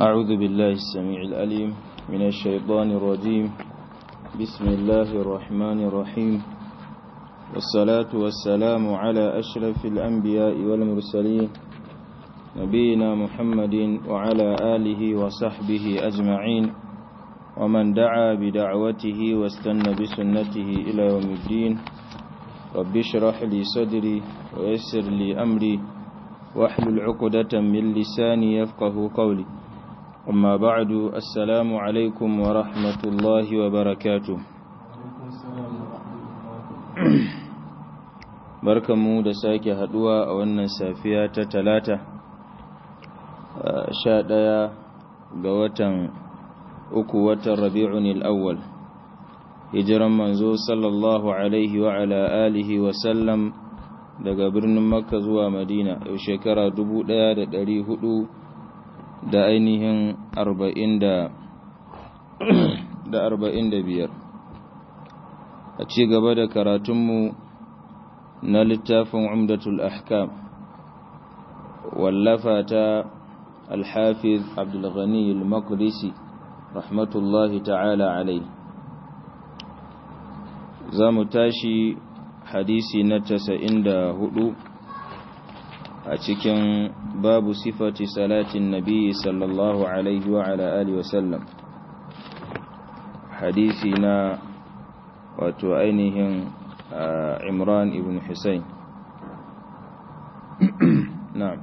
أعوذ بالله السميع الأليم من الشيطان الرجيم بسم الله الرحمن الرحيم والصلاة والسلام على أشرف الأنبياء والمرسلين نبينا محمد وعلى آله وصحبه أجمعين ومن دعا بدعوته واستنى بسنته إلى يوم الدين رب اشرح لي صدري ويسر لي أمري واحلل عقدة من لساني يفقه قولي أما بعد السلام عليكم ورحمة الله وبركاته barkanmu da sake haduwa a wannan safiya ta talata sha ɗaya ga watan uku watan rabi'un al'awwal hijiran manzo sallallahu alaihi wa ala alihi wa sallam daga birnin makka zuwa madina yau shekara dubu ɗaya da ɗari hudu da ainihin arba'in da arba'in da biyar a ci gaba da karatunmu na littafin umdatul ahkam wallafa ta alhafiz abdulghani al-maqdisi rahmatullahi ta'ala alai za mu tashi hadisi na casa'in da hudu a cikin babu sifati salatin nabi sallallahu alaihi wa ala alihi wasallam hadisi na wato ainihin imran ibn husayn na'am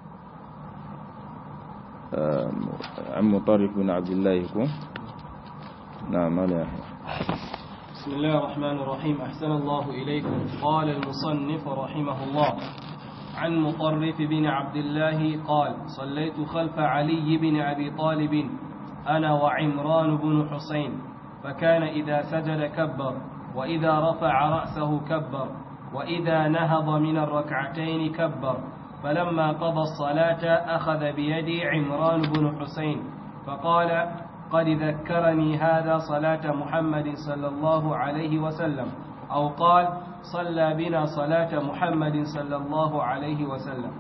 عن مطرف بن عبد الله يكون نعم لا بسم الله الرحمن الرحيم أحسن الله إليكم قال المصنف رحمه الله عن مطرف بن عبد الله قال صليت خلف علي بن أبي طالب أنا وعمران بن حسين فكان إذا سجد كبر وإذا رفع رأسه كبر وإذا نهض من الركعتين كبر فلما قضى الصلاة أخذ بيدي عمران بن حسين فقال قد ذكرني هذا صلاة محمد صلى الله عليه وسلم أو قال صلى بنا صلاة محمد صلى الله عليه وسلم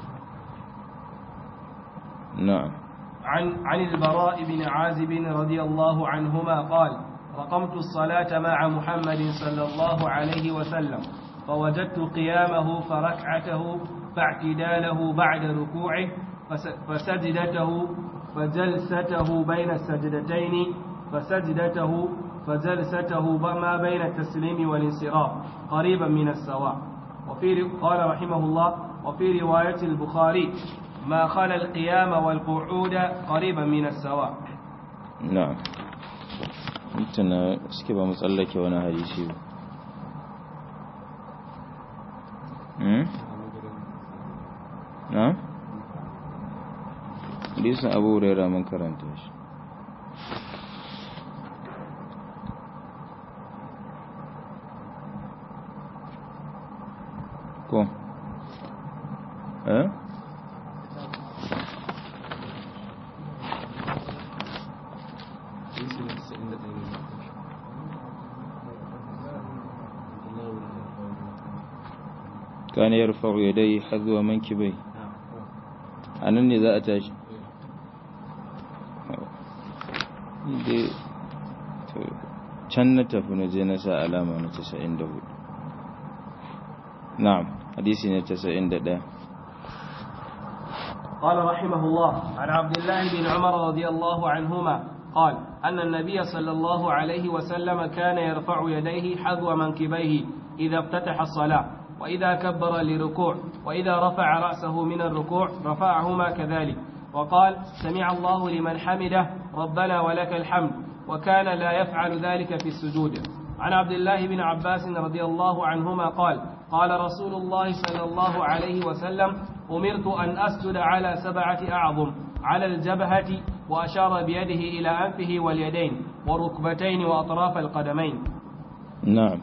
نعم عن عن البراء بن عازب رضي الله عنهما قال رقمت الصلاة مع محمد صلى الله عليه وسلم فوجدت قيامه فركعته فاعتداله بعد ركوعه فسجدته فجلسته بين السجدتين فسجدته فجلسته ما بين التسليم والانصراف قريبا من السواء وفي قال رحمه الله وفي رواية البخاري ما خلا القيام والقعود قريبا من السواء نعم mutuna suke ba mu tsallake wani hadisi ba na? hadisin abu huraira mun karanta shi ko eh كان يرفع يديه حذو منكبيه anan ne za a tashi can na tafi na je na sa alama na 94 na'am hadisi ne 91 قال رحمه الله عن عبد الله بن عمر رضي الله عنهما قال أن النبي صلى الله عليه وسلم كان يرفع يديه حذو منكبيه إذا افتتح الصلاة وإذا كبر لركوع وإذا رفع رأسه من الركوع رفعهما كذلك وقال سمع الله لمن حمده ربنا ولك الحمد وكان لا يفعل ذلك في السجود عن عبد الله بن عباس رضي الله عنهما قال قال رسول الله صلى الله عليه وسلم أمرت أن أسجد على سبعة أعظم على الجبهة وأشار بيده إلى أنفه واليدين والركبتين وأطراف القدمين نعم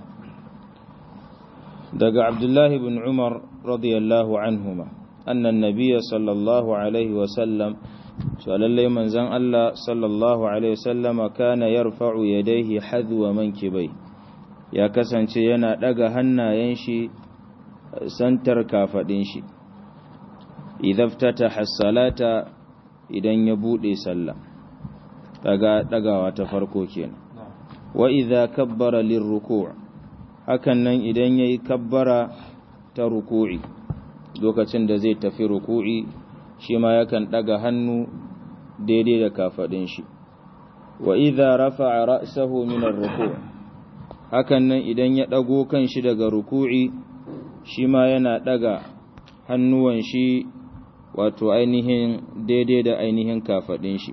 daga abdullahi bin umar radiyallahu anhuma annan nabiya sallallahu alaihi wasallam cewa lallai manzan Allah sallallahu alaihi wasallama kana yarfa'u yadayhi hadwa mankibai ya kasance yana daga hannayen shi santar kafadin shi idza ftataha salata idan ya bude sallah daga dagawa ta farko kenan wa idza kabbara lirruku' hakan nan idan yayi kabbara ta ruku'i lokacin da zai tafi ruku'i shi ma yakan daga hannu daidai da kafadin shi wa idza rafa'a ra'sahu min ar-ruku' hakan nan idan ya dago kanshi daga ruku'i shi ma yana daga hannuwan shi wato ainihin daidai da ainihin kafadin shi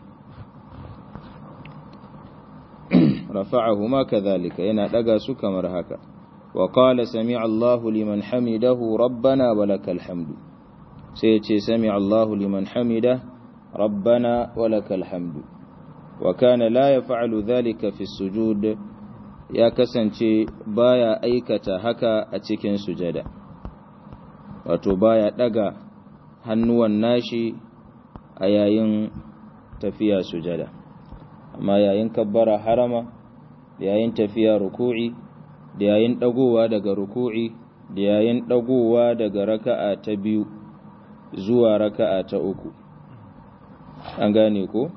rafa'ahuma kadhalika yana daga su kamar haka wa qala sami'a Allahu liman hamidahu rabbana walakal hamdu sai ya ce sami'a Allahu liman hamida rabbana walakal hamdu wa kana la yaf'alu dhalika fi sujud ya kasance baya aikata haka a cikin sujada wato baya daga hannuwan nashi a yayin tafiya sujada amma yayin kabbara harama da yayin tafiya ruku'i da yayin dagowa daga ruku'i da yayin dagowa daga raka'a ta biyu zuwa raka'a ta uku an gane ko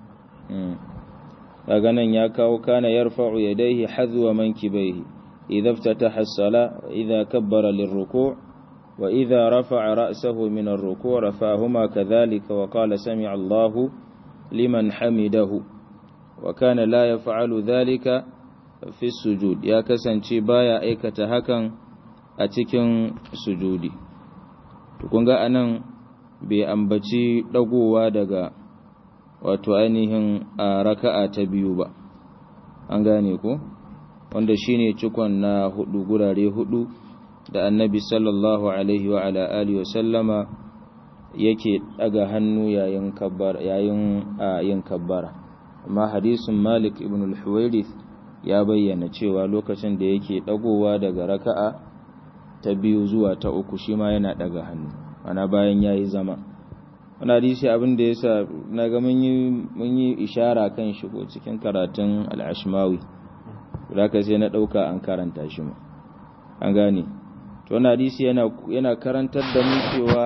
daga nan ya kawo kana yarfa'u yadayhi hadwa mankibaihi idza iftataha as-sala wa idza kabbara lirruku' wa idza rafa'a ra'sahu min ar-ruku' rafa'ahuma kadhalika wa qala sami'a Allahu liman hamidahu wa kana la yaf'alu dhalika fi sujud ya kasance baya aikata hakan a cikin sujudi to kun ga anan bai ambaci dagowa daga wato ainihin a raka'a ta biyu ba an gane ko wanda shine cikon na hudu gurare hudu da annabi sallallahu alaihi wa ala alihi wa sallama yake daga hannu yayin kabbar yayin yin kabbara amma hadisin Malik ibn al-Huwairith ya bayyana cewa lokacin da yake dagowa daga raka'a ta biyu zuwa ta uku shi ma yana daga hannu ana bayan yayi zama wani hadisi abin da yasa naga mun yi mun yi ishara kan shi ko cikin karatun al-Ashmawi zaka sai na dauka an karanta shi ma an gane to wannan hadisi yana yana karantar da mu cewa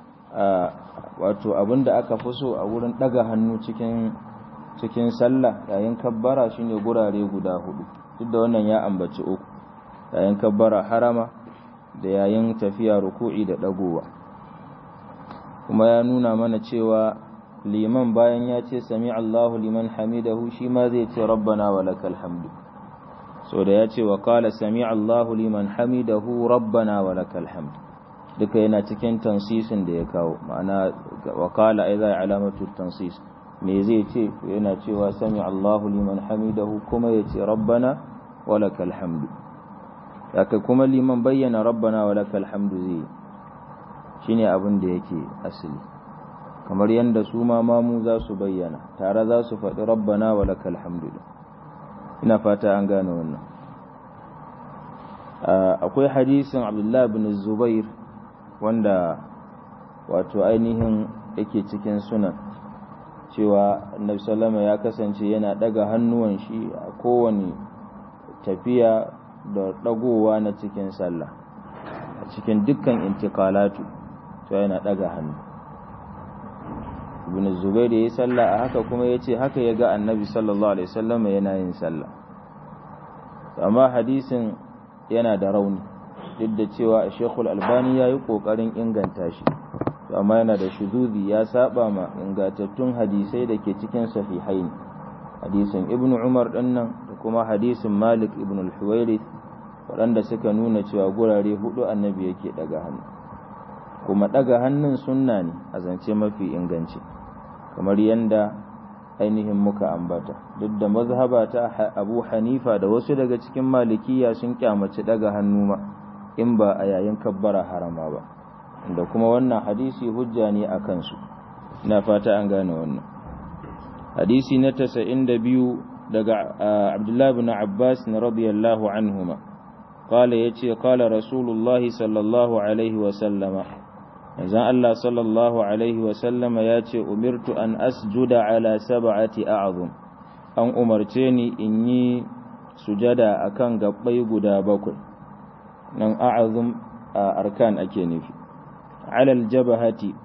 wato abin da aka fi so a wurin daga hannu cikin cikin sallah yayin kabbara shine gurare guda hudu duk da wannan ya ambaci uku yayin kabbara harama da yayin tafiya ruku'i da dagowa kuma ya nuna mana cewa liman bayan ya ce sami Allahu liman hamidahu shi ma zai ce rabbana wa lakal hamdu so da ya ce wa qala sami Allahu liman hamidahu rabbana wa lakal hamdu duka yana cikin tansisin da ya kawo ma'ana wa qala ai zai alamatu tansis me zai ce yana cewa sami Allahu liman hamidahu kuma ya ce rabbana walakal hamdu haka kuma liman bayyana rabbana walakal hamdu zai shine abin da yake asali kamar yadda su ma mamu za su bayyana tare za su faɗi rabbana walakal hamdu ina fata an gane wannan akwai hadisin abdullahi bin zubair wanda wato ainihin yake cikin sunan cewa annabi sallama ya kasance yana daga hannuwan shi a kowane tafiya da dagowa na cikin sallah a cikin dukkan intiqalatu to yana daga hannu ibn zubair yayi sallah a haka kuma yace haka ya ga annabi sallallahu alaihi wasallam yana yin sallah amma hadisin yana da rauni duk da cewa Sheikhul Albani yayi kokarin inganta shi amma yana da shuzudi ya saba ma ingantattun hadisai da ke cikin sahihain hadisin ibn umar dinnan da kuma hadisin malik ibn al-huwairith waɗanda suka nuna cewa gurare hudu annabi yake daga hannu kuma daga hannun sunna ne a zance mafi inganci kamar yanda ainihin muka ambata duk da mazhaba ta abu hanifa da wasu daga cikin malikiya sun kyamaci daga hannu ma in ba a yayin kabbara harama ba da kuma wannan hadisi hujja ne a kansu ina fata an gane wannan hadisi na 92 daga Abdullah ibn Abbas na radiyallahu anhuma qala yace qala Rasulullah sallallahu alaihi wa sallama manzon Allah sallallahu alaihi wa sallama yace umirtu an asjuda ala sab'ati a'zum an umarce ni in yi sujada akan gabbai guda bakwai nan a'zum arkan ake nufi alal jabahati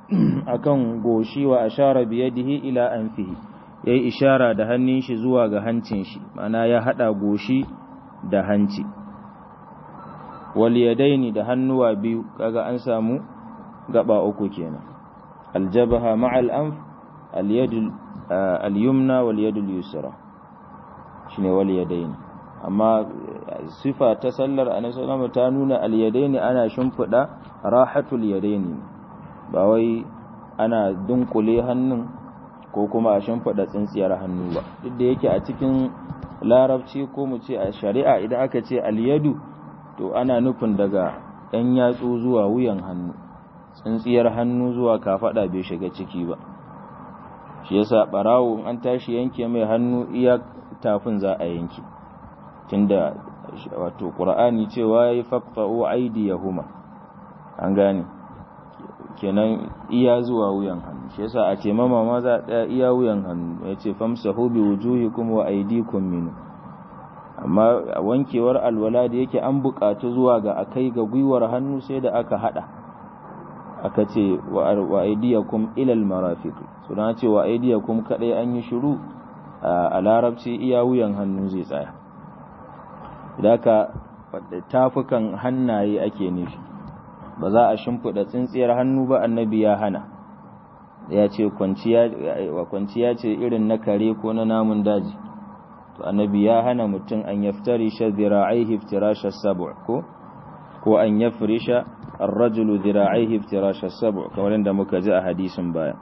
akan goshi wa ashara biyadihi ila anfihi yayi ishara da hannun shi zuwa ga hancin shi mana ya hada goshi da hanci wal yadaini da hannuwa biyu kaga an samu gaba uku kenan aljabaha ma'al anf al yad al yumna wal yad al yusra shine wal yadaini amma sifa ta sallar annabi sallallahu ta nuna al yadaini ana shimfida rahatul yadaini ba wai ana dunkule hannun ko kuma a shimfida tsintsiyar hannu ba duk da yake a cikin larabci ko mu ce a shari'a idan aka ce al yadu to ana nufin daga ɗan yatsu zuwa wuyan hannu tsintsiyar hannu zuwa kafada bai shiga ciki ba shi yasa barawo an tashi yanke mai hannu iya tafin za a yanke tunda wato qur'ani cewa yayi faqta'u aydiyahuma an gane kenan iya zuwa wuyan hannu shi yasa a ce mama ma za a iya wuyan hannu yace famsahu bi wujuhikum wa aydikum min amma wankewar alwala da yake an buƙatu zuwa ga akai ga gwiwar hannu sai da aka hada aka ce wa aidiyakum ilal marafiq so dan ce wa aidiyakum kadai an yi shiru a larabci iya wuyan hannu zai tsaya daka tafukan hannaye ake nufi ba za a shimfida tsintsiyar hannu ba annabi ya hana ya ce kwanciya ce irin na kare ko na namun daji to annabi ya hana mutum an yaftari shadhira'aihi iftirasha sab'a ko ko an yafrisha الرجل ذراعيه افتراش السبع كما عند مكجاء حديث بايا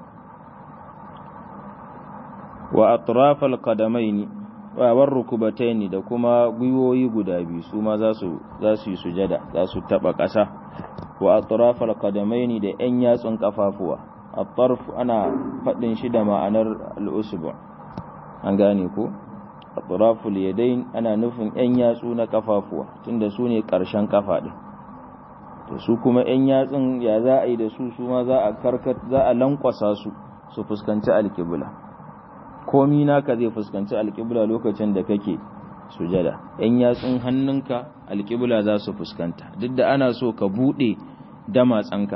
وأطراف القدمين والركبتين da kuma gwiwoyi guda biyu su ma za su yi sujada za su taba ƙasa wa atrafal qadamaini da ƴan yatsun kafafuwa at-tarf ana fadin shi da ma'anar al-usbu an gane ko atraful yadayn ana nufin ƴan yatsu na kafafuwa tunda su ne ƙarshen kafa din to su kuma ‘yan yatsun ya za a yi da su su ma za a karkat za a lankwasa su su fuskanci alkibla komi naka zai fuskanci alkibla lokacin da kake sujada ‘yan yatsun hannunka alkibla za su fuskanta duk da ana so ka buɗe damatsanka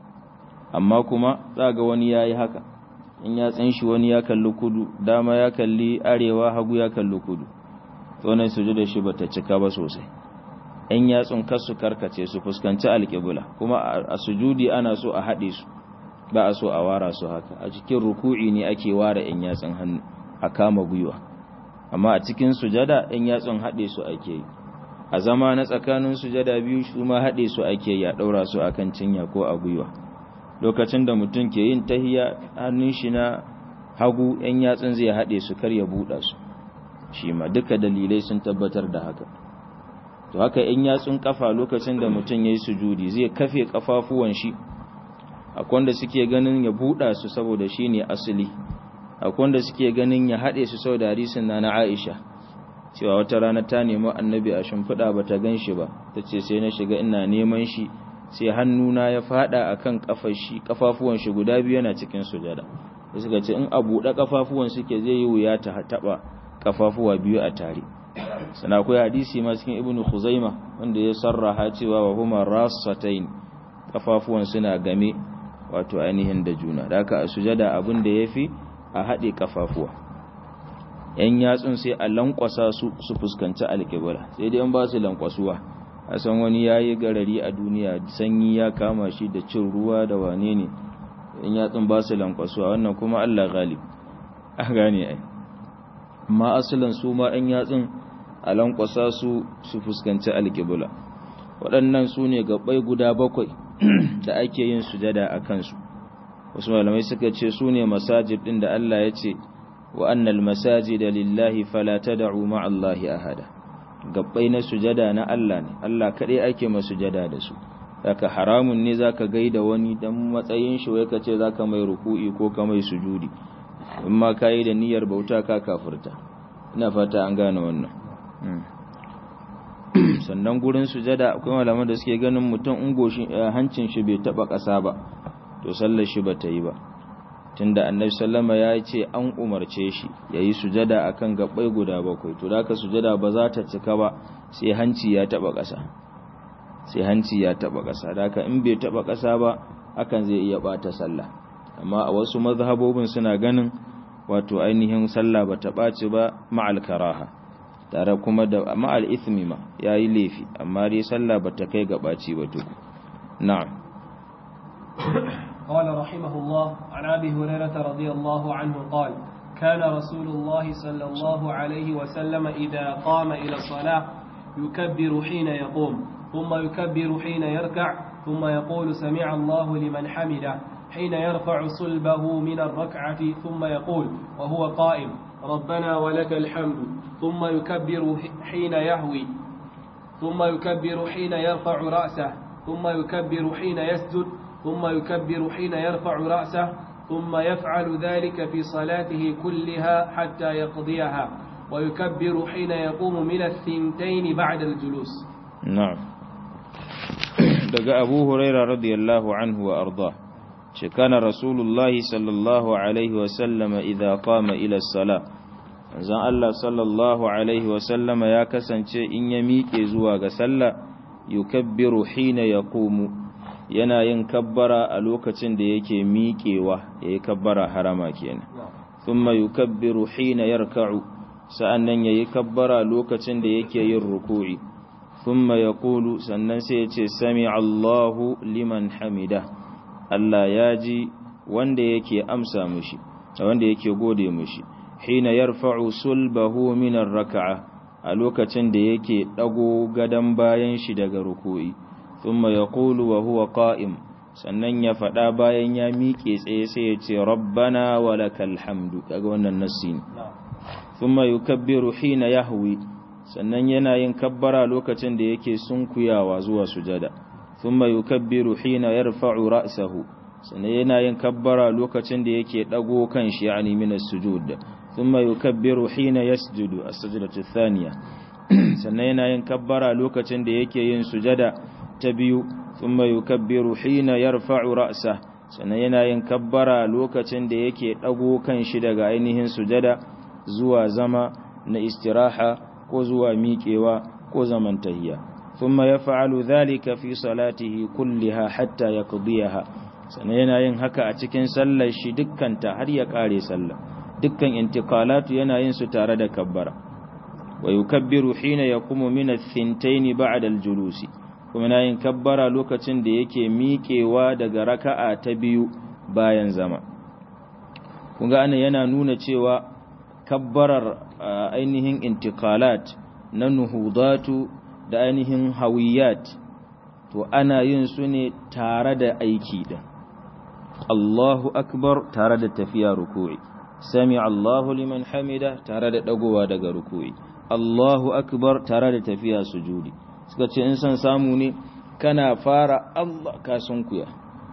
amma kuma za ga wani ya yi haka ‘yan yatsun shi wani ya kalli kudu dama ya kalli arewa hagu ya kalli kudu tsonan sujada shi bata cika ba sosai ‘yan yatsun kasu karkace su fuskanci alƙibula kuma a sujudi ana so a haɗe su ba a so a wara su haka a cikin ruku'i ne ake ware ‘yan yatsun hannu a kama gwiwa amma a cikin sujada ‘yan yatsun haɗe su ake yi a zama na tsakanin sujada biyu su ma haɗe su ake yi a ɗaura su a kan cinya ko a gwiwa lokacin da mutum ke yin tahiya hannun shi na hagu ‘yan yatsun zai haɗe su kar ya buɗa su shi ma duka dalilai sun tabbatar da haka to haka in yatsun kafa lokacin da mutum ya yi sujudi zai kafe kafafuwan shi akwai wanda suke ganin ya buɗa su saboda shi ne asali akwai wanda suke ganin ya haɗe su saboda hadisin na na aisha cewa wata rana ta nemi annabi a shimfiɗa ba ta gan shi ba ta ce sai na shiga ina neman shi sai hannuna ya faɗa a kan kafafuwan shi guda biyu yana cikin sujada da suka ce in a buɗe kafafuwan suke zai yi wuya ta taɓa kafafuwa biyu a tare sana akwai hadisi ma cikin ibnu khuzaima wanda ya sarraha cewa wa huma rasatain kafafuwan suna game wato ainihin da juna da haka a sujada abin da yafi a haɗe kafafuwa yan yatsun sai a lankwasa su su fuskanci alƙibla sai dai an ba su lankwasuwa a san wani yayi garari a duniya sanyi ya kama shi da cin ruwa da wane ne yan yatsun ba su lankwasuwa wannan kuma Allah galib a gane ai amma asalin su ma yan yatsun a lankwasa su su fuskanci alƙibla waɗannan su ne gaɓai guda bakwai da ake yin sujada a kansu wasu malamai suka ce su ne masajid ɗin da Allah ya ce wa annal masajid lillahi fala tad'u ma'allahi ahada gaɓai na sujada na Allah ne Allah kaɗai ake ma sujada da su haka haramun ne zaka gaida wani dan matsayin shi wai kace zaka mai ruku'i ko ka mai sujudi in ma kai da niyyar bauta ka kafirta ina fata an gane wannan sannan gurin sujada akwai malaman da suke ganin mutum in goshin hancin shi bai taba ƙasa ba to sallar shi bata yi ba tunda annabi sallama ya ce an umarce shi yayi sujada akan gabbai guda bakwai to da sujada ba za ta cika ba sai hanci ya taba ƙasa sai hanci ya taba ƙasa da in bai taba ƙasa ba hakan zai iya bata sallah amma a wasu mazhabobin suna ganin wato ainihin sallah bata ɓaci ba ma'al karaha tare kuma da ma'al ithmi ma yayi laifi amma dai sallah bata kai ga ɓaci ba tuku na'am قال رحمه الله عن ابي هريره رضي الله عنه قال كان رسول الله صلى الله عليه وسلم اذا قام الى الصلاه يكبر حين يقوم ثم يكبر حين يركع ثم يقول سمع الله لمن حمده حين يرفع صلبه من الركعة ثم يقول وهو قائم ربنا ولك الحمد ثم يكبر حين يهوي ثم يكبر حين يرفع رأسه ثم يكبر حين يسجد ثم يكبر حين يرفع رأسه ثم يفعل ذلك في صلاته كلها حتى يقضيها ويكبر حين يقوم من الثنتين بعد الجلوس نعم دقى أبو هريرة رضي الله عنه وأرضاه كان رسول الله صلى الله عليه وسلم إذا قام إلى الصلاة zan Allah sallallahu Alaihi wasallama ya kasance in ya miƙe zuwa ga sallah yukabbiru hina ya komu yana yin kabbara a lokacin da yake miƙewa ya yi kabbara harama kenan thumma yukabbiru hina yarka'u sa'annan ya yi kabbara lokacin da yake yin ruku'i thumma yaqulu sannan sai ya ce sami Allahu liman hamida Allah ya ji wanda yake amsa mushi wanda yake gode mushi hina yarfa'u sulbahu min ar-rak'a a lokacin da yake dago gadan bayan shi daga ruku'i thumma yaqulu wa huwa qa'im sannan ya fada bayan ya miƙe tsaye sai ya ce rabbana walakal hamdu kaga wannan nassi ne thumma yukabbiru hina yahwi sannan yana yin kabbara lokacin da yake sunkuyawa zuwa sujada thumma yukabbiru hina yarfa'u ra'sahu sannan yana yin kabbara lokacin da yake dago kan shi yani min as-sujud thumma yukabbiru hina yasjudu as-sajdatu ath-thaniya sannan yana yin kabbara lokacin da yake yin sujada ta biyu thumma yukabbiru hina yarfa'u ra'sa sannan yana yin kabbara lokacin da yake dago kan shi daga ainihin sujada zuwa zama na istiraha ko zuwa miƙewa ko zaman tahiyya thumma yaf'alu dhalika fi salatihi kulliha hatta yaqdiyaha sannan yana yin haka a cikin sallar shi dukkanta har ya kare sallah dukkan intiqalatu yana yin su tare da kabbara wa yukabbiru hina yaqumu min ath-thintayn ba'da al-julusi kuma yana yin kabbara lokacin da yake miƙewa daga raka'a ta biyu bayan zama kun ga ana yana nuna cewa kabbarar ainihin intiqalat na nuhudatu da ainihin hawiyat to ana yin su ne tare da aiki din Allahu akbar tare da tafiya ruku'i sami Allahu liman hamida tare da dagowa daga ruku'i Allahu akbar tare da tafiya sujudi suka ce in san samu ne kana fara Allah ka sunkuya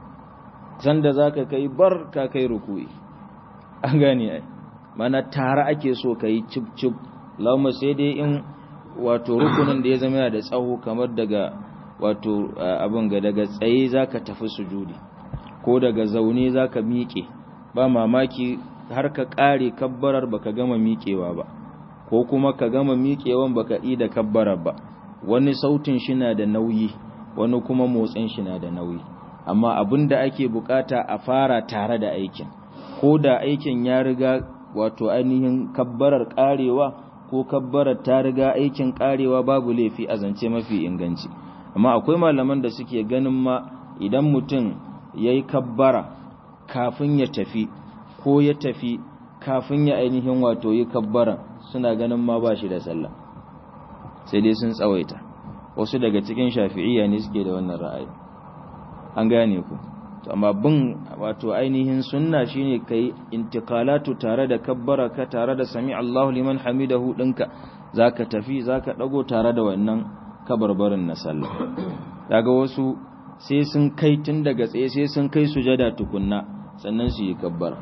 sanda zaka kai bar ka kai ruku'i an gane ai mana tare ake so kai cip cip lauma sai dai in wato rukunin da ya zama da tsawo kamar daga wato abin ga daga tsaye zaka tafi sujudi ko daga zaune zaka miƙe ba mamaki har ka ƙare kabbarar baka gama miƙewa ba ko kuma ka gama miƙewan baka yi da kabbarar ba wani sautin shi na da nauyi wani kuma motsin shi na da nauyi amma abin da ake bukata a fara tare da aikin ko da aikin ya riga wato ainihin kabbarar ƙarewa ko kabbarar ta riga aikin ƙarewa babu laifi a zance mafi inganci amma akwai malaman da suke ganin ma idan mutum ya yi kabbara kafin ya tafi ko ya tafi kafin ya ainihin wato yi kabbara suna ganin ma ba shi da sallah sai dai sun tsawaita wasu daga cikin shafi'iyya ne suke da wannan ra'ayi an gane ku amma bin wato ainihin sunna shine kai intiqalatu tare da kabbara ka tare da sami Allahu liman hamidahu dinka zaka tafi zaka dago tare da wannan kabarbarin na sallah daga wasu sai sun kai tun daga tsaye sai sun kai sujada tukunna sannan su yi kabbara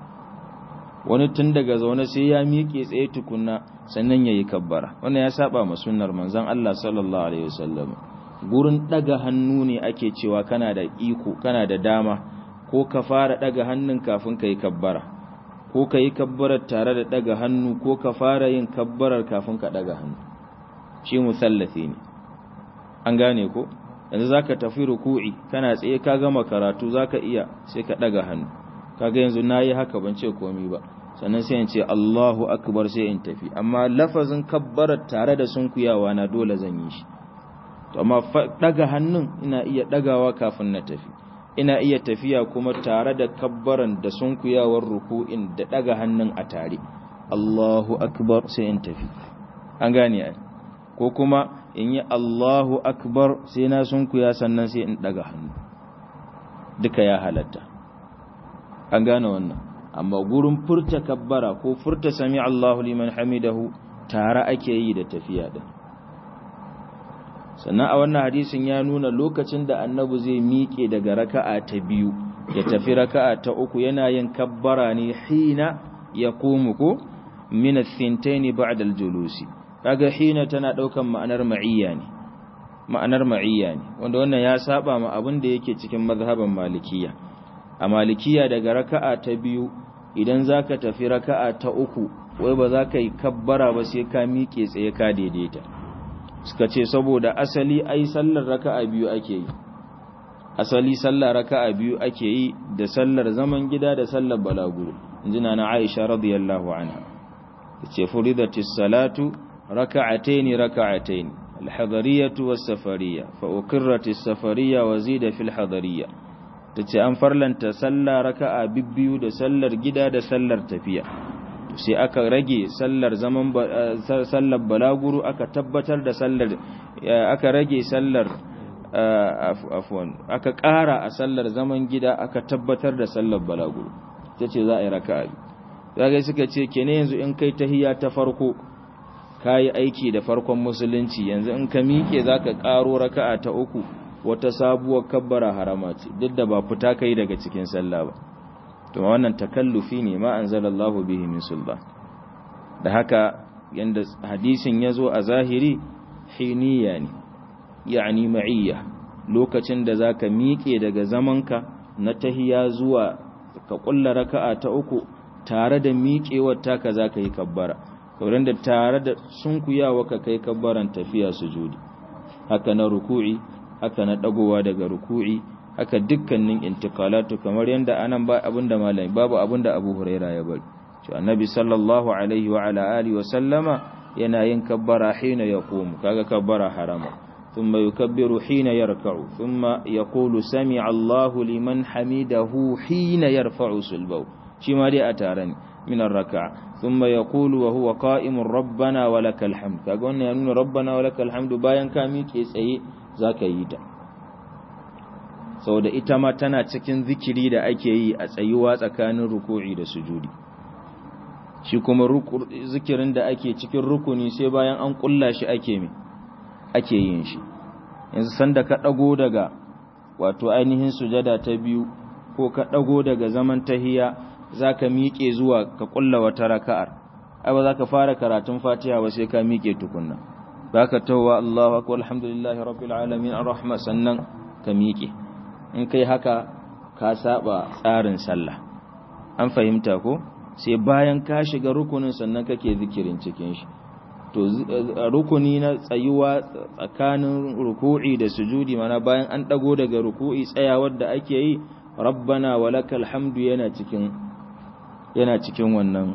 wani tun daga zaune sai ya miƙe tsaye tukunna sannan ya yi kabbara wannan ya saba ma sunnar manzon Allah sallallahu alaihi wasallam gurin daga hannu ne ake cewa kana da iko kana da dama ko ka fara daga hannun kafin ka yi kabbara ko ka yi kabbarar tare da daga hannu ko ka fara yin kabbarar kafin ka daga hannu shi musallafi ne an gane ko yanzu zaka tafi ruku'i kana tsaye ka gama karatu zaka iya sai ka daga hannu kaga yanzu nayi haka ban ce komai ba sannan sai in ce Allahu akbar sai in tafi amma lafazin kabbara tare da sunkuyawa na dole zan yi shi to amma daga hannun ina iya dagawa kafin na tafi ina iya tafiya kuma tare da kabbaran da sunkuyawar ruku'in da daga hannun a tare Allahu akbar sai in tafi an gane ai ko kuma in yi Allahu akbar sai na sunkuya sannan sai in daga hannu duka ya halatta an gane wannan amma gurin furta kabbara ko furta sami Allahu liman hamidahu tare ake yi da tafiya din sannan a wannan hadisin ya nuna lokacin da annabi zai miƙe daga raka'a ta biyu ya tafi raka'a ta uku yana yin kabbara ne hina ya komu ko min ath-thintayn ba'da al-julusi kaga hina tana daukan ma'anar ma'iyya ne ma'anar ma'iyya ne wanda wannan ya saba ma abin da yake cikin mazhaban malikiya a malikiya daga raka'a ta biyu idan zaka tafi raka'a ta uku wai ba za ka yi kabbara ba sai ka miƙe tsaye ka daidaita suka ce saboda asali ai sallar raka'a biyu ake yi asali sallar raka'a biyu ake yi da sallar zaman gida da sallar balaguro injina na Aisha radiyallahu anha tace furidatis salatu raka'atayn raka'atayn al-hadariyah was-safariyah fa uqirratis safariyah wa zida fil hadariyah tace an farlanta sallar raka'a bibbiyu da sallar gida da sallar tafiya sai aka rage sallar zaman sallar balaguru aka tabbatar da sallar aka rage sallar afwan aka ƙara a sallar zaman gida aka tabbatar da sallar balaguru tace za a yi raka'a zaka suka ce kene yanzu in kai tahiyya ta farko kai aiki da farkon musulunci yanzu in ka miƙe zaka ƙaro raka'a ta uku wata sabuwar kabbara harama ce duk da ba fita kai daga cikin sallah ba to wannan takallufi ne ma anzalallahu bihi min sulba da haka yanda hadisin yazo a zahiri hiniya ne yani ma'iyya lokacin da zaka miƙe daga zamanka na tahiya zuwa ka kulla raka'a ta uku tare da miƙewar taka zaka yi kabbara kauran da tare da sunkuyawa ka kai kabbaran tafiya sujudi haka na ruku'i haka na dagowa daga ruku'i haka dukkanin intiqalatu kamar yanda anan ba abinda malami babu abinda Abu Huraira ya bari to annabi sallallahu alaihi wa ala alihi wa sallama yana yin kabbara hina yaqumu kaga kabbara harama thumma yukabbiru hina yarka'u thumma yaqulu sami'a Allahu liman hamidahu hina yarfa'u sulbahu shi ma dai a tare ne min ar-raka'a thumma yaqulu wa huwa qa'imun rabbana wa lakal hamd kaga wannan ya nuna rabbana wa lakal hamd bayan ka miƙe tsaye zaka yi ta saboda ita ma tana cikin zikiri da ake yi a tsayuwa tsakanin ruku'i da sujudi shi kuma zikirin da ake cikin rukuni sai bayan an kulla shi ake mi ake yin shi yanzu sanda ka dago daga wato ainihin sujada ta biyu ko ka dago daga zaman tahiya zaka miƙe zuwa ka kulla wata raka'ar ai ba zaka fara karatun Fatiha ba sai ka miƙe tukunna zaka tawwa Allahu akbar alhamdulillahi rabbil alamin arrahman sannan ka miƙe in kai haka ka saba tsarin sallah an fahimta ko sai bayan ka shiga rukunin sannan kake zikirin cikin shi to rukuni na tsayuwa tsakanin ruku'i da sujudi mana bayan an dago daga ruku'i tsayawar da ake yi rabbana walakal hamdu yana cikin yana cikin wannan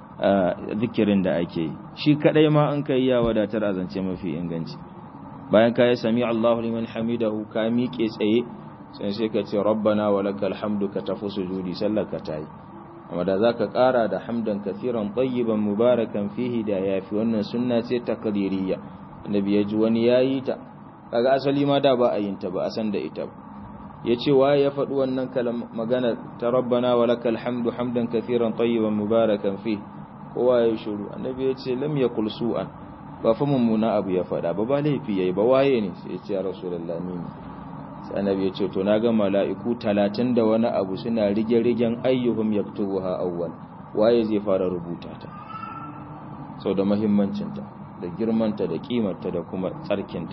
zikirin da ake yi shi kadai ma an kai ya wadatar a zance mafi inganci bayan ka yi sami Allahu liman hamidahu ka miƙe tsaye sai sai ka ce rabbana wa lakal hamdu ka tafi sujudi sallar ka tayi amma da zaka ƙara da hamdan kathiran tayyiban mubarakan fihi da yafi wannan sunna ce takririya annabi ya ji wani yayi ta kaga asali ma da ba a yin ta ba a san da ita ba yace waye ya faɗi wannan kalam magana ta rabbana wa lakal hamdu hamdan kathiran tayyiban mubarakan fihi kowa ya shiru annabi ya ce lam yakul su'an ba fa mummuna abu ya faɗa ba ba laifi yayi ba waye ne sai ya ce ya rasulullahi ni sai annabi ya ce to na ga mala'iku talatin da wani abu suna rige-rigen ayyuhum yaktubuha awwal waye zai fara rubuta ta sau da mahimmancinta da girmanta da kimarta da kuma tsarkinta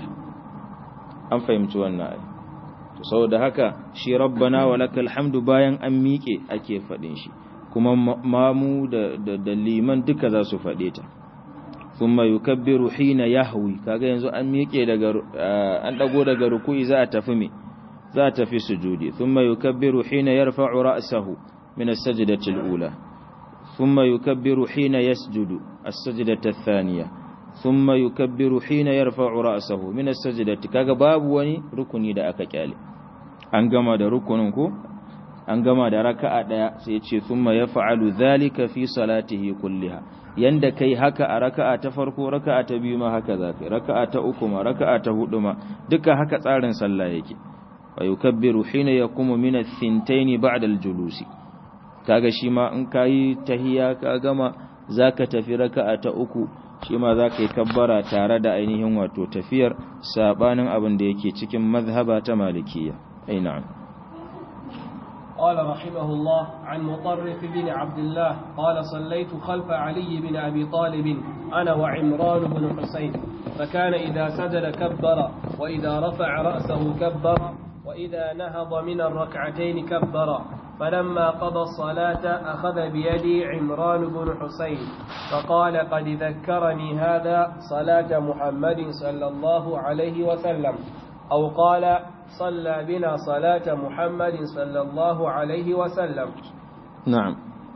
an fahimci wannan ai to saboda haka shi rabbana wa lakal hamdu bayan an miƙe ake faɗin shi kuma mamu da, da, liman duka za su faɗe ta thumma yukabbiru hina yahwi kaga yanzu an miƙe daga an dago daga ruku'i za a tafi me za a tafi sujudi thumma yukabbiru hina yarfa'u ra'sahu min as-sajdati al-ula thumma yukabbiru hina yasjudu as-sajdata ath-thaniya thumma yukabbiru hina yarfa'u ra'sahu min as-sajdati kaga babu wani rukuni da aka kyale an gama da rukunin ko an gama da raka'a daya sai ya ce thumma yaf'alu dhalika fi salatihi kulliha yanda kai haka a raka'a ta farko raka'a ta biyu ma haka zaka raka'a ta uku ma raka'a ta hudu ma duka haka tsarin sallah yake wa yukabbiru hina yaqumu min ath-thintayn ba'da al-julusi kaga shi ma in kayi tahiyya ka gama zaka tafi raka'a ta uku shi ma zaka yi kabbara tare da ainihin wato tafiyar sabanin abin da yake cikin mazhaba ta malikiyya ai na'am قال رحمه الله عن مطرف بن عبد الله قال صليت خلف علي بن أبي طالب أنا وعمران بن حسين فكان إذا سجد كبر وإذا رفع رأسه كبر وإذا نهض من الركعتين كبر فلما قضى الصلاة أخذ بيدي عمران بن حسين فقال قد ذكرني هذا صلاة محمد صلى الله عليه وسلم أو قال صلى بنا صلاة محمد صلى الله عليه وسلم نعم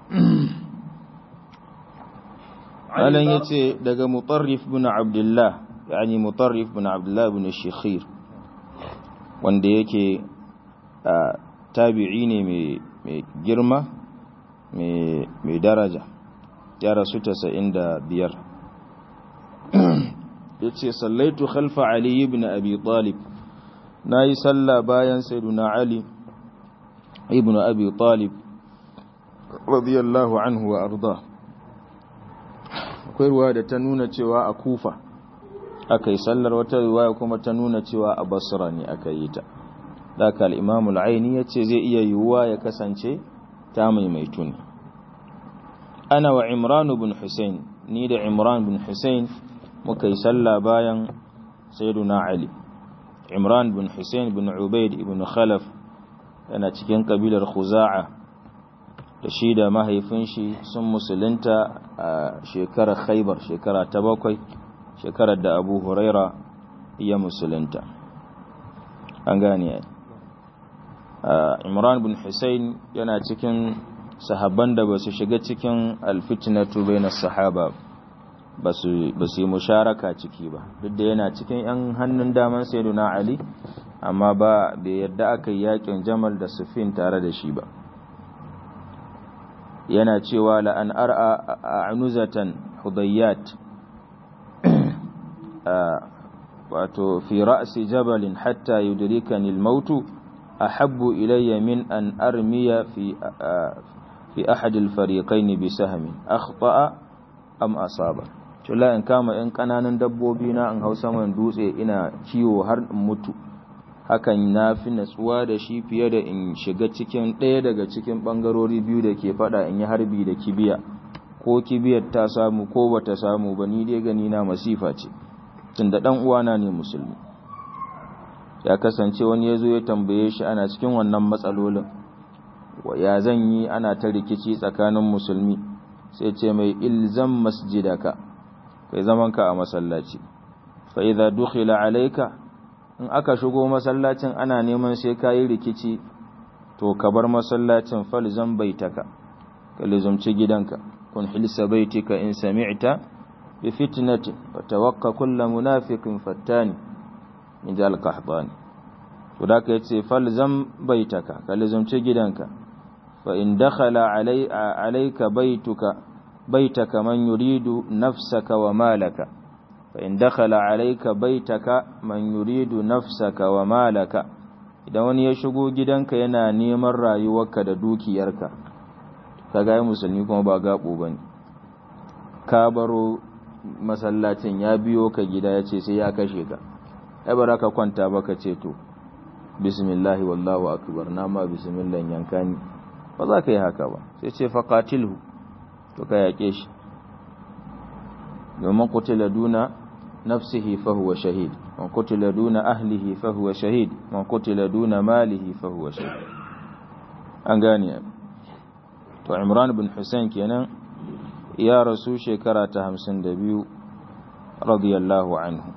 alan yace daga mutarrif bin abdullah yani mutarrif bin abdullah bin shikhir wanda yake tabi'i ne mai girma mai daraja ya rasu 95 yace sallaitu khalfa ali ibn abi talib na yi sallah bayan sayyiduna Ali ibn Abi Talib radiyallahu anhu wa arda akwai ruwa da ta nuna cewa a Kufa aka yi sallar wata riwaya kuma ta nuna cewa a Basra ne aka yi ta daga al-Imam al-Aini yace zai iya yiwuwa ya kasance ta maimaitu ne ana wa Imran ibn Hussein ni da Imran ibn Hussein muka yi sallah bayan sayyiduna Ali Imran bin Hussein bin Ubaid ibn Khalaf yana cikin kabilar Khuza'a da shi da mahaifin shi sun musulunta a shekarar Khaibar shekara ta bakwai shekarar da Abu Huraira ya musulunta an gane Imran bin Hussein yana cikin sahabban da ba su shiga cikin alfitnatu bainas sahaba ba su yi musharaka ciki ba duk da yana cikin 'yan hannun daman sayyiduna ali amma ba bai yadda aka yi yakin jamal da sufin tare da shi ba yana cewa la'an ar'a a anuzatan hudayyat wato fi ra'si jabalin hatta yudrikani al-mautu ahabbu ilayya min an armiya fi fi ahad al-fariqayn bi sahmin akhta'a am asaba tula in kama ‘yan ƙananan dabbobi na in hau saman dutse ina kiwo har in mutu hakan na fi natsuwa da shi fiye da in shiga cikin ɗaya daga cikin ɓangarori biyu da ke faɗa in yi harbi da kibiya ko kibiyar ta samu ko bata samu ba ni dai gani na masifa ce tun da ɗan uwana ne musulmi ya kasance wani ya zo ya tambaye shi ana cikin wannan matsalolin ya zan yi ana ta rikici tsakanin musulmi sai ce mai ilzam masjidaka kai zamanka a masallaci fa idza dukhila alayka in aka shigo masallacin ana neman sai kayi rikici to ka bar masallacin falzam baitaka ka lizumci gidanka kun hilsa baitika in sami'ta bi fitnati wa tawakka kullu munafiqin fattani in ja al-qahtani to da ka yace falzam baitaka ka lizumci gidanka fa in dakhala alayka baituka بيتك من يريد نفسك ومالك فإن دخل عليك بيتك من يريد نفسك ومالك idan wani ya shigo gidanka yana neman rayuwarka da dukiyarka ka ga musulmi kuma ba gabo bane ka baro masallacin ya biyo ka gida ya ce sai ya kashe ka ai bara ka kwanta ba ka ce to bismillah wallahu akbar na ma bismillah yankani ba za ka yi haka ba sai ce faqatilhu to ka yaƙe shi domin kutila duna nafsihi fahuwa shahid man kutila duna ahlihi fahuwa shahid man kutila duna malihi fahuwa shahid an gane to imran bin hussein kenan ya rasu shekara ta hamsin da biyu radiyallahu anhu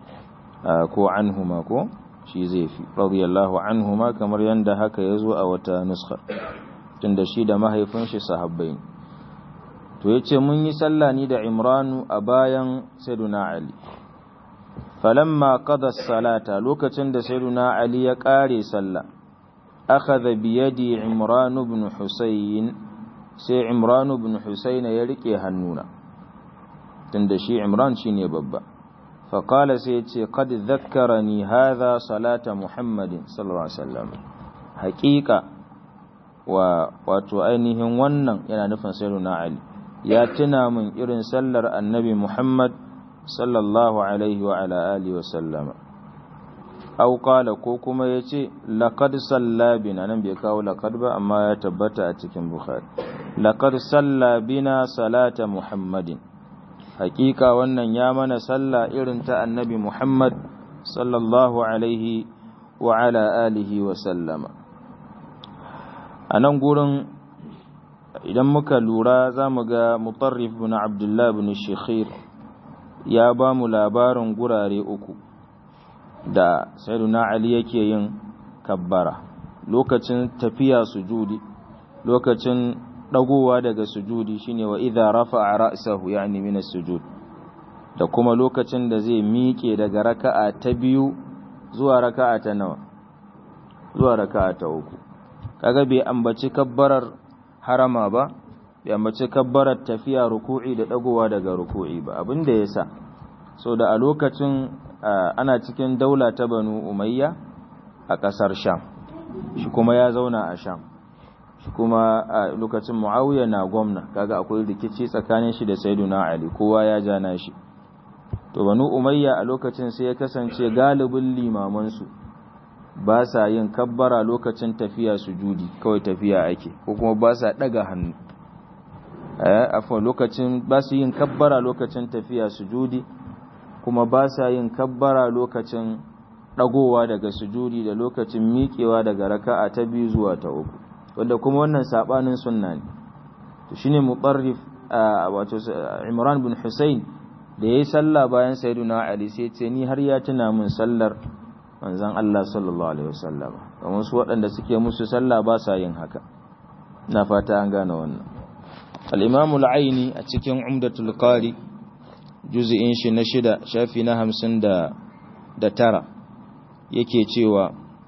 ko anhuma ko shi zai fi radiyallahu anhuma kamar yadda haka ya zo a wata nuskar tunda shi da mahaifin shi sahabbai to yace mun yi sallah ni da Imranu a bayan Sayyiduna Ali falamma qada salata lokacin da Sayyiduna Ali ya kare sallah akhadha bi yadi Imran ibn Husayn sai Imran ibn Husayn ya rike hannuna tunda shi Imran shine babba فقال سيتي قد ذكرني هذا صلاة محمد صلى الله عليه وسلم حقيقة wato ainihin wannan yana nufin sayyiduna Ali ya tuna min irin sallar annabi Muhammad sallallahu alaihi wa ala alihi wa sallama aw qala ko kuma yace laqad salla bina nan bai kawo laqad ba amma ya tabbata a cikin Bukhari laqad salla bina salata Muhammadin hakika wannan ya mana sallah irin ta annabi Muhammad sallallahu alaihi wa ala alihi wa sallama a nan gurin idan muka lura za mu ga mutarrif bin abdullah bin shekhir ya ba mu labarin gurare uku da sayyiduna ali yake yin kabbara lokacin tafiya sujudi lokacin dagowa daga sujudi shine wa idza rafa'a ra'sahu yani min as-sujud da kuma lokacin da zai miƙe daga raka'a ta biyu zuwa raka'a ta nawa zuwa raka'a ta uku kaga bai ambaci kabbarar harama ba bai ambaci kabbarar tafiya ruku'i da dagowa daga ruku'i ba abinda yasa so da a lokacin ana cikin daula ta Banu Umayya a ƙasar Sham shi kuma ya zauna a Sham kuma a lokacin muawiya na gwamna kaga akwai rikici tsakanin shi da sayyiduna ali kowa ya jana shi to banu umayya a lokacin sai ya kasance galibin limaman su ba sa yin kabbara lokacin tafiya sujudi kawai tafiya ake ko kuma ba sa daga hannu eh afwan lokacin ba su yin kabbara lokacin tafiya sujudi kuma ba sa yin kabbara lokacin dagowa daga sujudi da lokacin miƙewa daga raka'a ta biyu zuwa ta uku wanda kuma wannan sabanin sunna ne to shine mutarrif wato Imran bin Hussein da yayi sallah bayan Sayyiduna Ali sai ce ni har ya tuna min sallar manzon Allah sallallahu alaihi wasallam kamar su waɗanda suke musu sallah ba sa yin haka na fata an gane wannan al-Imam al-Aini a cikin Umdatul Qari juz'in shi na shida shafi na 50 da tara yake cewa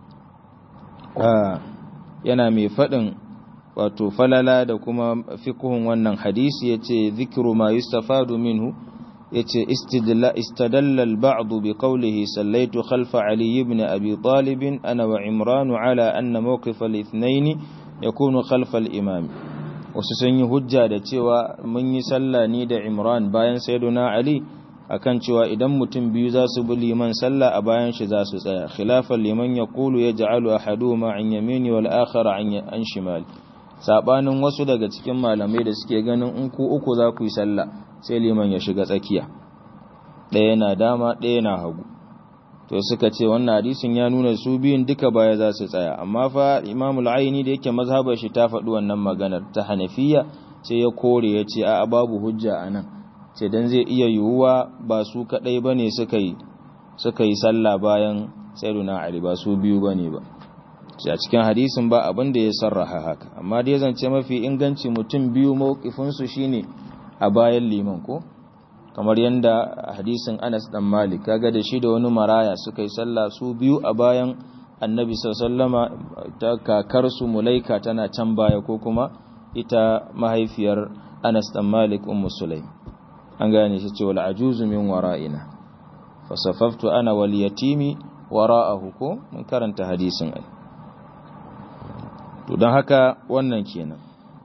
yana mai faɗin wato falala da kuma fiqhun wannan hadisi yace zikru ma yustafadu minhu yace istadalla al-ba'd bi qawlihi sallaitu khalfa ali ibn abi talib ana wa imran ala anna mawqif al-ithnayn yakunu khalfa al-imam wasu sun yi hujja da cewa mun yi sallah ni da imran bayan sayyiduna ali akan cewa idan mutum biyu za su bi liman sallah a bayan shi za su tsaya khilafan liman yaqulu yaj'alu ahaduhuma an yamini wal akhar an shimal sabanin wasu daga cikin malamai da suke ganin in ku uku za ku yi sallah sai liman ya shiga tsakiya ɗaya na dama ɗaya na hagu to suka ce wannan hadisin ya nuna su biyun duka baya za su tsaya amma fa imamul aini da yake mazhabar shi ta faɗi wannan maganar ta hanafiya sai ya kore ya ce a babu hujja a nan ce dan zai iya yiwuwa ba su kaɗai ba ne suka yi suka yi sallah bayan sayyiduna ali ba su biyu ba ne ba a cikin hadisin ba abin da ya sarraha haka amma dai zance mafi inganci mutum biyu mawkifinsu shine a bayan liman ko kamar yadda hadisin Anas dan Malik kaga da shi da wani maraya suka yi sallah su biyu a bayan Annabi sallama ta kakar su Mulaika tana can baya ko kuma ita mahaifiyar Anas dan Malik ummu Sulaim an gane shi cewa al'ajuzu min wara'ina fasafaftu ana wal yatimi wara'ahu ko mun karanta hadisin ai to don haka wannan kenan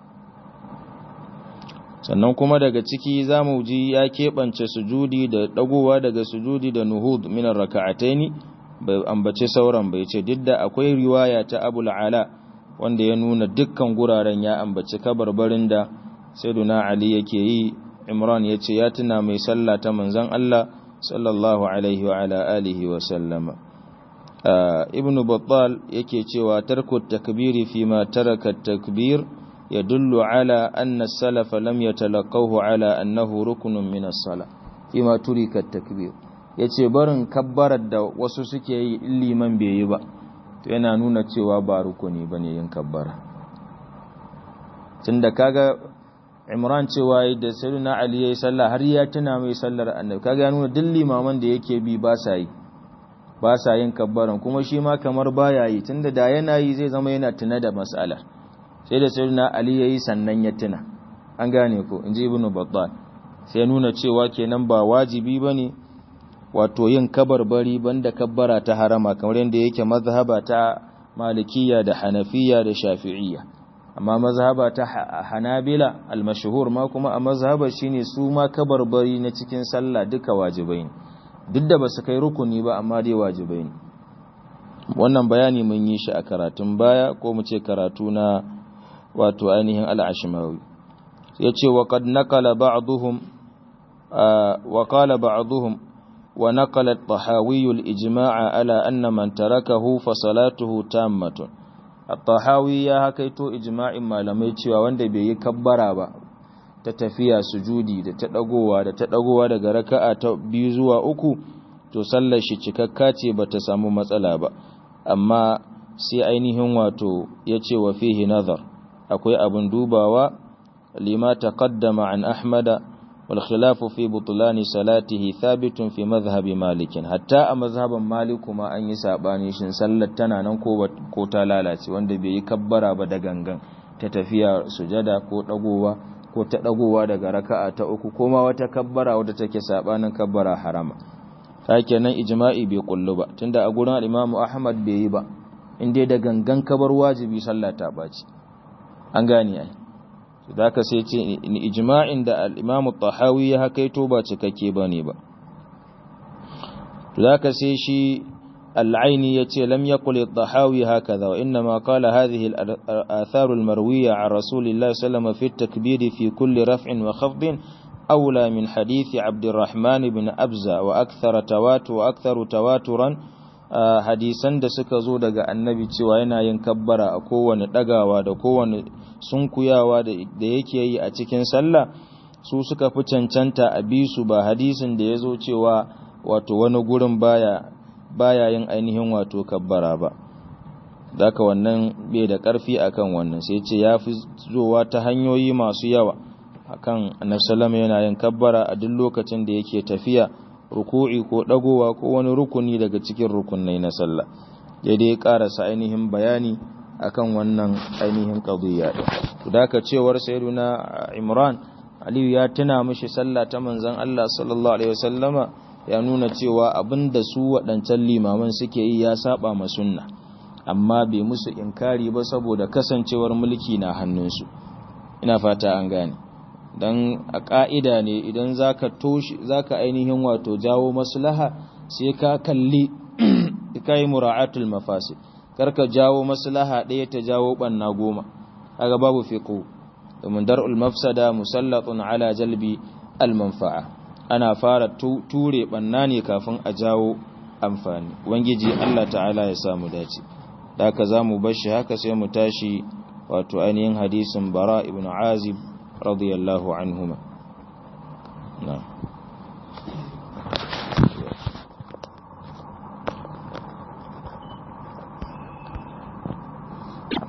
sannan kuma daga ciki za mu ji ya keɓance sujudi da ɗagowa daga sujudi da nuhud minar raka'ataini bai ambace sauran bai ce duk da akwai riwaya ta abul ala wanda ya nuna dukkan guraren ya ambaci kabarbarin da sayyiduna ali yake yi imran ya ce ya tuna mai sallah ta manzon Allah sallallahu alaihi wa ala alihi wa sallama ibn battal yake cewa tarku takbiri fi ma taraka takbir يدل على أن السلف لم يتلقوه على أنه ركن من الصلاة فيما ترك التكبير yace barin kabbarar da wasu suke yi liman bai yi ba to yana nuna cewa ba rukuni bane yin kabbara tunda kaga Imran cewa da Sayyidina Ali yayi sallah har ya tuna mai sallar Annabi kaga ya nuna duk limaman da yake bi ba sa yi ba sa yin kabbaran kuma shi ma kamar baya yi tunda da yana yi zai zama yana tuna da mas'ala sai da Sayyidina Ali yayi sannan ya tuna an gane ko inji Ibn Battal sai nuna cewa kenan ba wajibi bane wato yin kabarbari banda kabbara ta harama kamar yadda yake mazhaba ta malikiya da hanafiya da shafi'iyya amma mazhaba ta hanabila almashhur ma kuma a mazhaba shine su ma kabarbari na cikin sallah duka wajibai ne duk da basu kai rukuni ba amma dai wajibai ne wannan bayani mun yi shi a karatun baya ko mu ce karatu na wato ainihin al-ashmawi yace wa qad naqala ba'dhum wa qala ba'dhum ونقل الطحاوي الإجماع على أن من تركه فصلاته تامة الطحاوي يا هكيتو إجماع ما لم يتشوى وانده بي كبرا با تتفيا سجودي da ta dagowa da ta dagowa daga raka'a ta biyu zuwa uku to sallar shi cikakka ce bata samu matsala ba amma sai ainihin wato yace wa fihi nazar akwai abun dubawa lima taqaddama an ahmada والخلاف في بطلان صلاته ثابت في مذهب مالك حتى a mazhaban malik kuma an yi sabani shin sallar tana nan ko ko ta lalace wanda bai yi kabbara ba da gangan ta tafiya sujada ko dagowa ko ta dagowa daga raka'a ta uku ko ma wata kabbara wadda take sabanin kabbara harama nan ijma'i bai kullu ba tunda a gurin al-Imam Ahmad bai yi ba inda da gangan kabar wajibi sallah ta baci an gane ai da ka sai ce ijma'in da al-Imam tahawi ya hakaito ba cikakke bane ba da ka sai shi al-Aini yace lam yaqul at-Tahawi hakaza wa inma qala hadhihi al-athar al-marwiya an Rasulillahi sallallahu fi at-takbir fi kulli raf'in wa khafdin أولى من حديث عبد الرحمن بن أبزة وأكثر تواتر وأكثر تواترا hadisan da suka zo daga annabi cewa yana yin kabbara a kowane dagawa da kowane sunkuyawa da yake yi a cikin sallah su suka fi cancanta a bisu ba hadisin da ya zo cewa wato wani gurin baya baya yin ainihin wato kabbara ba daka wannan bai da karfi akan wannan sai ce ya fi zowa ta hanyoyi masu yawa akan annabi sallama yana yin kabbara a duk lokacin da yake tafiya ruku'i ko dagowa ko wani rukuni daga cikin rukunai na sallah ya dai karasa ainihin bayani akan wannan ainihin qadiyya din to daka cewar sayyiduna Imran Aliyu ya tuna mishi sallah ta manzon Allah sallallahu alaihi wasallama ya nuna cewa abinda su waɗancan limaman suke yi ya saba ma sunna amma bai musu inkari ba saboda kasancewar mulki na hannunsu ina fata an gane don a ƙa'ida ne idan za ka ainihin wato jawo maslaha sai ka kalli ka yi mura'atul mafasi karka jawo maslaha ɗaya ta jawo ɓanna goma aga babu fiƙo domin dar'ul mafsada musallatun ala jalbi almanfa'a ana fara ture ɓanna ne kafin a jawo amfani wangiji Allah ta'ala ya samu dace da haka za mu bashi haka sai mu tashi wato ainihin hadisin bara ibn azib رضي الله عنهما نعم